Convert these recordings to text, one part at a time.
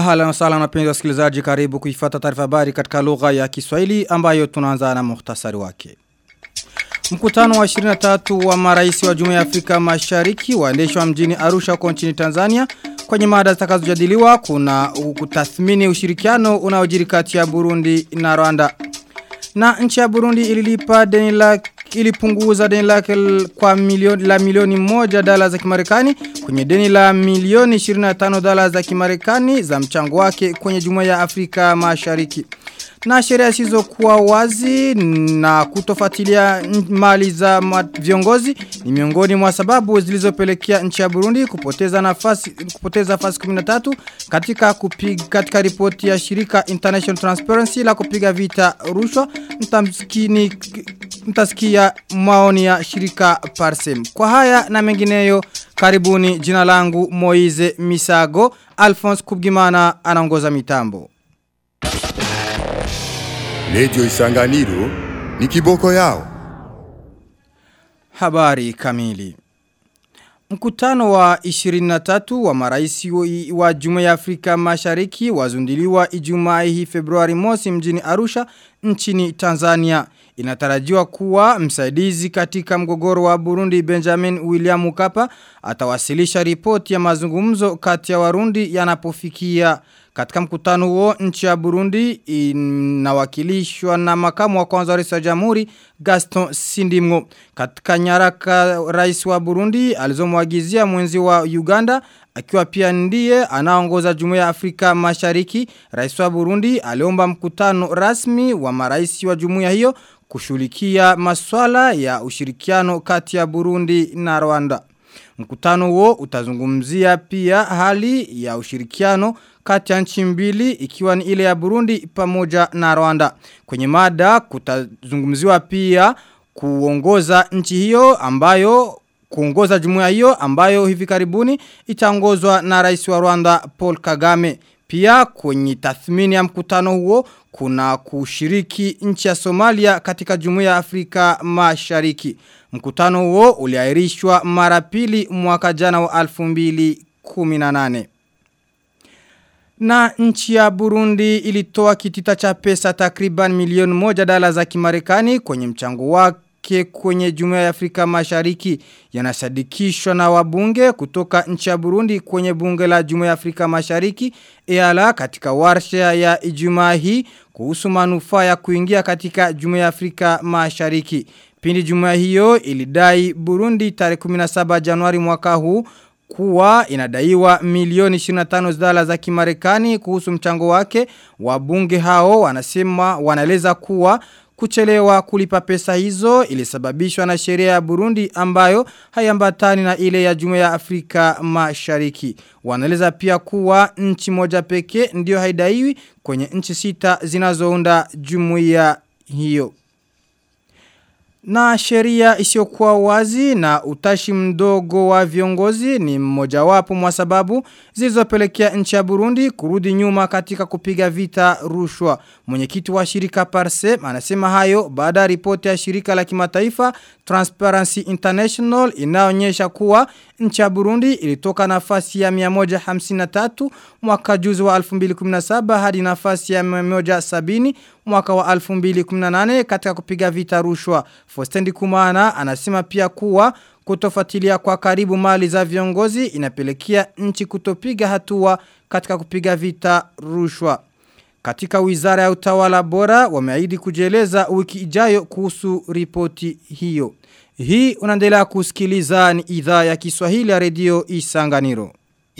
Ahala wasala wapenzi wasikilizaji karibu kuifata taarifa habari katika lugha ya Kiswahili ambayo tunaanza na muhtasari wake. Mkutano wa 23 wa marais wa Jumuiya ya Afrika Mashariki waendeshwa mjini Arusha huko nchini Tanzania. Kwenye mada zitakazojadiliwa kuna kutathmini ushirikiano unaojiri kati ya Burundi na Rwanda. Na nchi ya Burundi ililipa deni la ilipunguza deni lake kwa milioni la milioni moja dola za Kimarekani kwenye deni la milioni 25 dola za Kimarekani za mchango wake kwenye Jumuiya ya Afrika Mashariki. Na sheria zisizokuwa wazi na kutofuatilia mali za viongozi ni miongoni mwa sababu zilizopelekea nchi ya Burundi kupoteza nafasi kupoteza nafasi 13 katika kupiga katika ripoti ya shirika International Transparency la kupiga vita rushwa mtamsikini mtasikia maoni ya shirika Parsem. Kwa haya na mengineyo karibuni jina langu Moize Misago Alphonse Kubgimana anaongoza mitambo. Radio Isanganiro ni kiboko yao. Habari kamili. Mkutano wa 23 wa maraisi wa Jumuiya ya Afrika Mashariki wazundiliwa Ijumaa hii Februari mosi mjini Arusha nchini Tanzania. Inatarajiwa kuwa msaidizi katika mgogoro wa Burundi Benjamin William Mkapa atawasilisha ripoti ya mazungumzo kati ya Warundi yanapofikia katika mkutano huo nchi ya Burundi inawakilishwa na makamu wa kwanza wa rais wa jamhuri Gaston Sindimgo. Katika nyaraka rais wa Burundi alizomwagizia mwenzi wa Uganda akiwa pia ndiye anaongoza Jumuiya ya Afrika Mashariki. Rais wa Burundi aliomba mkutano rasmi wa marais wa jumuiya hiyo kushughulikia maswala ya ushirikiano kati ya Burundi na Rwanda. Mkutano huo utazungumzia pia hali ya ushirikiano kati ya nchi mbili ikiwa ni ile ya Burundi pamoja na Rwanda. Kwenye mada kutazungumziwa pia kuongoza nchi hiyo ambayo kuongoza jumuiya hiyo ambayo hivi karibuni itaongozwa na rais wa Rwanda Paul Kagame. Pia kwenye tathmini ya mkutano huo kuna kushiriki nchi ya Somalia katika jumuiya ya Afrika Mashariki. Mkutano huo uliahirishwa mara pili mwaka jana wa 2018. Na nchi ya Burundi ilitoa kitita cha pesa takriban milioni moja dola za Kimarekani kwenye mchango wake kwenye Jumuiya ya Afrika Mashariki yanasadikishwa na wabunge kutoka nchi ya Burundi kwenye bunge la Jumuiya ya Afrika Mashariki EALA katika warsha ya Ijumaa hii kuhusu manufaa ya kuingia katika Jumuiya ya Afrika Mashariki. Pindi Jumuiya hiyo ilidai Burundi tarehe 17 Januari mwaka huu kuwa inadaiwa milioni 25 dola za Kimarekani kuhusu mchango wake wabunge hao wanasema wanaeleza kuwa kuchelewa kulipa pesa hizo ilisababishwa na sheria ya Burundi ambayo hayambatani na ile ya Jumuiya ya Afrika Mashariki. Wanaeleza pia kuwa nchi moja pekee ndio haidaiwi kwenye nchi sita zinazounda jumuiya hiyo. Na sheria isiyokuwa wazi na utashi mdogo wa viongozi ni mmojawapo mwa sababu zilizopelekea nchi ya Burundi kurudi nyuma katika kupiga vita rushwa. Mwenyekiti wa shirika Parsem anasema hayo baada ya ripoti ya shirika la kimataifa Transparency International inaonyesha kuwa nchi ya Burundi ilitoka nafasi ya 153 mwaka juzi wa 2017 hadi nafasi ya 170 mwaka wa 2018 katika kupiga vita rushwa. Fostendi Kumana anasema pia kuwa kutofuatilia kwa karibu mali za viongozi inapelekea nchi kutopiga hatua katika kupiga vita rushwa. Katika wizara ya utawala bora wameahidi kujieleza wiki ijayo kuhusu ripoti hiyo. Hii unaendelea kusikiliza ni idhaa ya Kiswahili ya redio Isanganiro.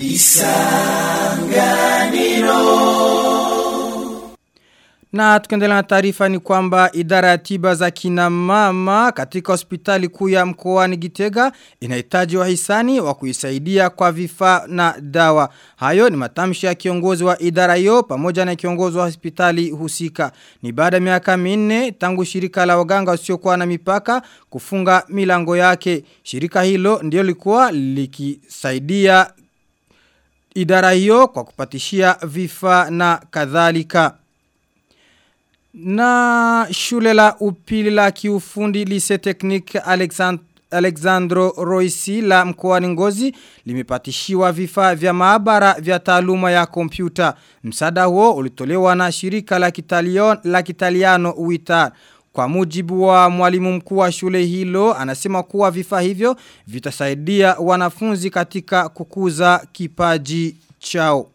Isanganiro. Na tukiendelea na taarifa ni kwamba idara ya tiba za kina mama katika hospitali kuu ya mkoani Gitega inahitaji wahisani wa kuisaidia kwa vifaa na dawa. Hayo ni matamshi ya kiongozi wa idara hiyo pamoja na kiongozi wa hospitali husika. Ni baada ya miaka minne tangu shirika la waganga wasiokuwa na mipaka kufunga milango yake. Shirika hilo ndio likuwa likisaidia idara hiyo kwa kupatishia vifaa na kadhalika. Na shule la upili la kiufundi lise teknik Alexand Alexandro Roisi la mkoani Ngozi limepatishiwa vifaa vya maabara vya taaluma ya kompyuta. Msaada huo ulitolewa na shirika la kitalion, la kitaliano UITAR. Kwa mujibu wa mwalimu mkuu wa shule hilo, anasema kuwa vifaa hivyo vitasaidia wanafunzi katika kukuza kipaji chao.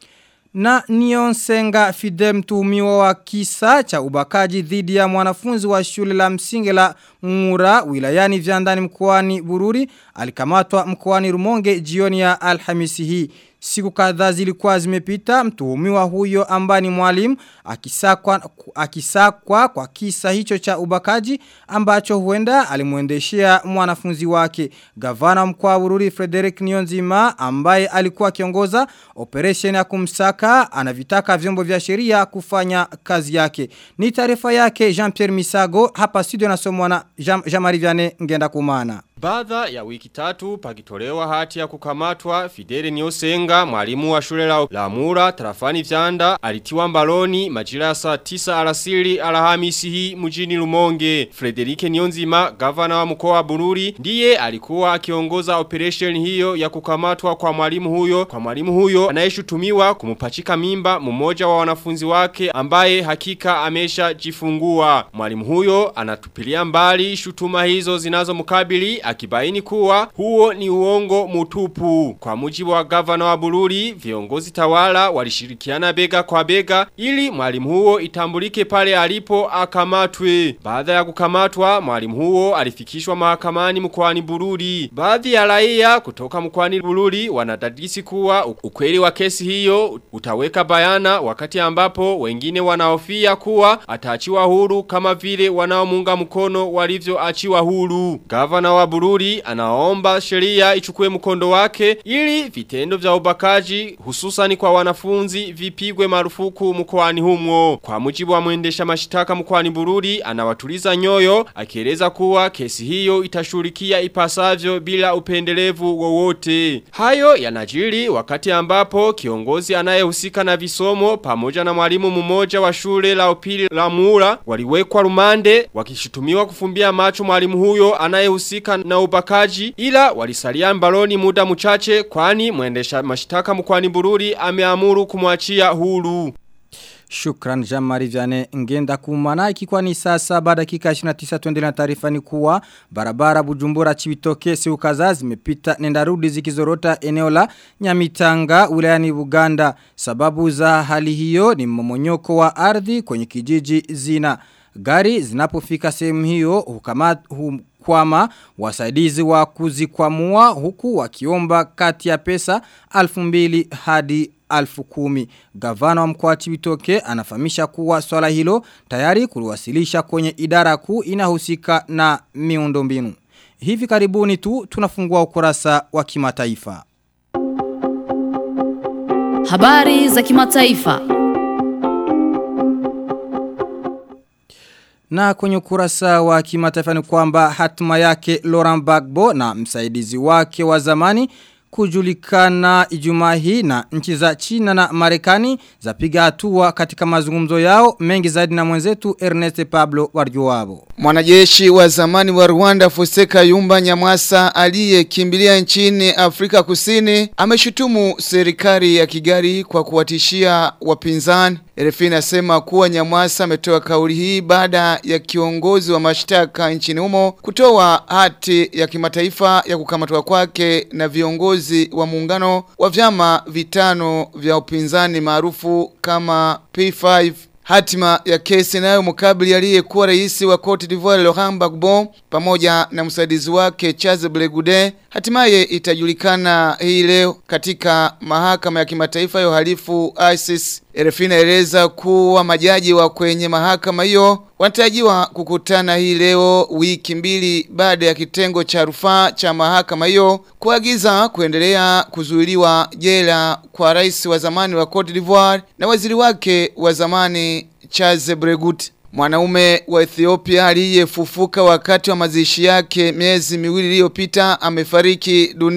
Na Nionsenga Fide mtuhumiwa wa kisa cha ubakaji dhidi ya mwanafunzi wa shule la msingi la Mura wilayani Vyandani mkoani Bururi alikamatwa mkoani Rumonge jioni ya Alhamisi hii. Siku kadhaa zilikuwa zimepita mtuhumiwa huyo ambaye ni mwalimu akisakwa akisakwa kwa kisa hicho cha ubakaji ambacho huenda alimuendeshea mwanafunzi wake. Gavana mkoa wa Bururi Frederick Nionzima ambaye alikuwa akiongoza operation ya kumsaka anavitaka vyombo vya sheria kufanya kazi yake. Ni taarifa yake Jean-Pierre Misago hapa studio nasomwa na Jean-Marie Vianney ngenda kumana. Baada ya wiki tatu pakitolewa hati ya kukamatwa Fidele Niosenga mwalimu wa shule la, la Mura tarafani Vyanda alitiwa mbaloni majira ya saa 9 alasiri Alhamisi hii mjini Lumonge. Frederike Nionzima gavana wa mkoa wa Bururi ndiye alikuwa akiongoza operation hiyo ya kukamatwa kwa mwalimu huyo kwa mwalimu huyo anayeshutumiwa kumupachika mimba mmoja wa wanafunzi wake ambaye hakika amesha jifungua. Mwalimu huyo anatupilia mbali shutuma hizo zinazomkabili akibaini kuwa huo ni uongo mutupu. Kwa mujibu wa gavana wa Bururi, viongozi tawala walishirikiana bega kwa bega ili mwalimu huo itambulike pale alipo akamatwe. Baada ya kukamatwa, mwalimu huo alifikishwa mahakamani mkoani Bururi. Baadhi ya raia kutoka mkoani Bururi wanadadisi kuwa ukweli wa kesi hiyo utaweka bayana wakati ambapo wengine wanahofia kuwa ataachiwa huru kama vile wanaomunga mkono walivyoachiwa huru. Gavana wa Bururi anaomba sheria ichukue mkondo wake ili vitendo vya ubakaji hususani kwa wanafunzi vipigwe marufuku mkoani humo. Kwa mujibu wa mwendesha mashitaka mkoani Bururi anawatuliza nyoyo akieleza kuwa kesi hiyo itashurikia ipasavyo bila upendelevu wowote. Hayo yanajiri wakati ambapo kiongozi anayehusika na visomo pamoja na mwalimu mmoja wa shule la upili la Mura waliwekwa rumande wakishutumiwa kufumbia macho mwalimu huyo anayehusika na ubakaji ila walisalia mbaloni muda mchache kwani mwendesha mashtaka mkwani Bururi ameamuru kumwachia huru. Shukran Jamari Vyane ngenda kumana ikikuwa ni sasa baada dakika 29 tuendelea na taarifa ni kuwa barabara Bujumbura Chibitoke Seukaza zimepita nenda rudi zikizorota eneo la Nyamitanga wilayani Buganda sababu za hali hiyo ni mmomonyoko wa ardhi kwenye kijiji zina gari zinapofika sehemu hiyo hukamata hum, kwama wasaidizi wa kuzikwamua huku wakiomba kati ya pesa alfu mbili hadi alfu kumi. Gavana wa mkoa Chibitoke anafahamisha kuwa swala hilo tayari kuliwasilisha kwenye idara kuu inahusika na miundombinu. Hivi karibuni tu tunafungua ukurasa wa kimataifa. Habari za kimataifa. Na kwenye ukurasa wa kimataifa ni kwamba hatima yake Laurent Gbagbo na msaidizi wake wa zamani kujulikana ijumaa hii na nchi za China na Marekani zapiga hatua katika mazungumzo yao mengi zaidi na mwenzetu Ernest Pablo Warjuwabo. Mwanajeshi wa zamani wa Rwanda Foseka Yumba Nyamwasa aliyekimbilia nchini Afrika Kusini ameshutumu serikali ya Kigali kwa kuwatishia wapinzani. RFI inasema kuwa Nyamwasa ametoa kauli hii baada ya kiongozi wa mashtaka nchini humo kutoa hati ya kimataifa ya kukamatwa kwake na viongozi wa muungano wa vyama vitano vya upinzani maarufu kama P5 Hatima ya kesi nayo mkabili aliyekuwa rais wa Cote d'Ivoire Laurent Gbagbo pamoja na msaidizi wake Charles Blegude hatimaye itajulikana hii leo katika mahakama ya kimataifa ya uhalifu ICC. RFI inaeleza kuwa majaji wa kwenye mahakama hiyo wanatarajiwa kukutana hii leo wiki mbili baada ya kitengo cha rufaa cha mahakama hiyo kuagiza kuendelea kuzuiliwa jela kwa rais wa zamani wa Cote d'Ivoire na waziri wake wa zamani Charles Bregut. Mwanaume wa Ethiopia aliyefufuka wakati wa mazishi yake miezi miwili iliyopita amefariki dunia.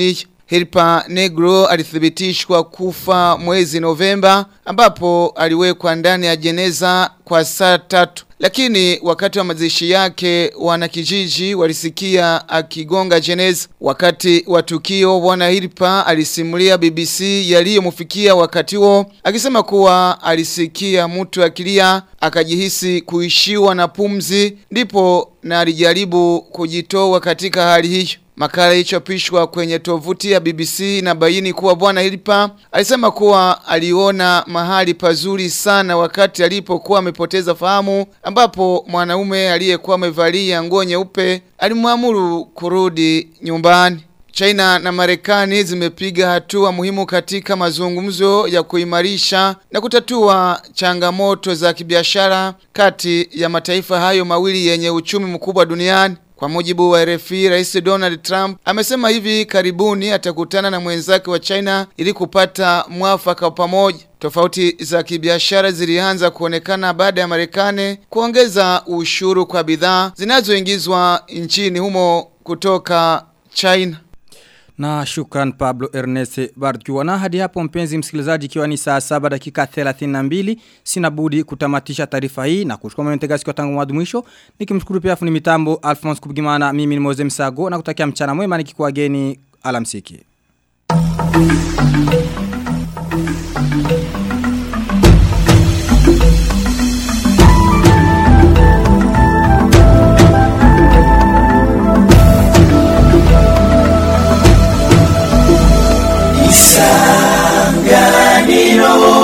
Hilpa Negro alithibitishwa kufa mwezi Novemba ambapo aliwekwa ndani ya jeneza kwa saa tatu. Lakini wakati wa mazishi yake wanakijiji walisikia akigonga jeneza. Wakati wa tukio bwana Hilpa alisimulia BBC yaliyomfikia wakati huo akisema kuwa alisikia mtu akilia akajihisi kuishiwa na pumzi ndipo na alijaribu kujitoa katika hali hiyo. Makala ilichopishwa kwenye tovuti ya BBC na baini kuwa bwana Hilipa alisema kuwa aliona mahali pazuri sana wakati alipokuwa amepoteza fahamu ambapo mwanaume aliyekuwa amevalia nguo nyeupe alimwamuru kurudi nyumbani. China na Marekani zimepiga hatua muhimu katika mazungumzo ya kuimarisha na kutatua changamoto za kibiashara kati ya mataifa hayo mawili yenye uchumi mkubwa duniani. Kwa mujibu wa RFI, Rais Donald Trump amesema hivi karibuni atakutana na mwenzake wa China ili kupata mwafaka pamoja. Tofauti za kibiashara zilianza kuonekana baada ya Marekani kuongeza ushuru kwa bidhaa zinazoingizwa nchini humo kutoka China. Na shukran Pablo Ernest Barjua. Na hadi hapo mpenzi msikilizaji ikiwa ni saa saba dakika 32 sina budi kutamatisha taarifa hii na kushukuru mwentegasi siku tangu mwanzo mwisho. Nikimshukuru pia fundi mitambo Alphonse Kubigimana mimi ni Moze Msago na kutakia mchana mwema nikikuageni alamsiki. Isanganiro